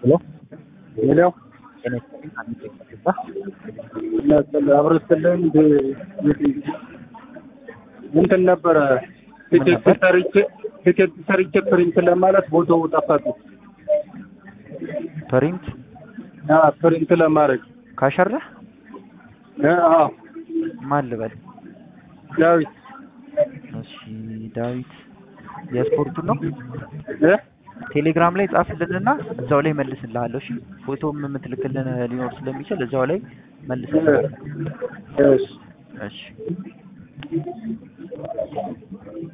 ሄሎ ሄሎ ጤና ይስጥልኝ። አንድ ገባ አብረስልን እንትን ነበረ ቲኬት ነበር? ሰርቼ ቲኬት ሰርቼ ፕሪንት ለማለት ቦታው ጠፋብኝ። ፕሪንት አ ፕሪንት ለማድረግ ካሸረ እ አዎ ማን ልበል? ዳዊት እሺ ዳዊት የስፖርቱ ነው። እ ቴሌግራም ላይ ጻፍልንና እዛው ላይ መልስልሃለሁ። እሺ ፎቶም የምትልክልን ሊኖር ስለሚችል እዛው ላይ መልስልሃለሁ። እሺ እሺ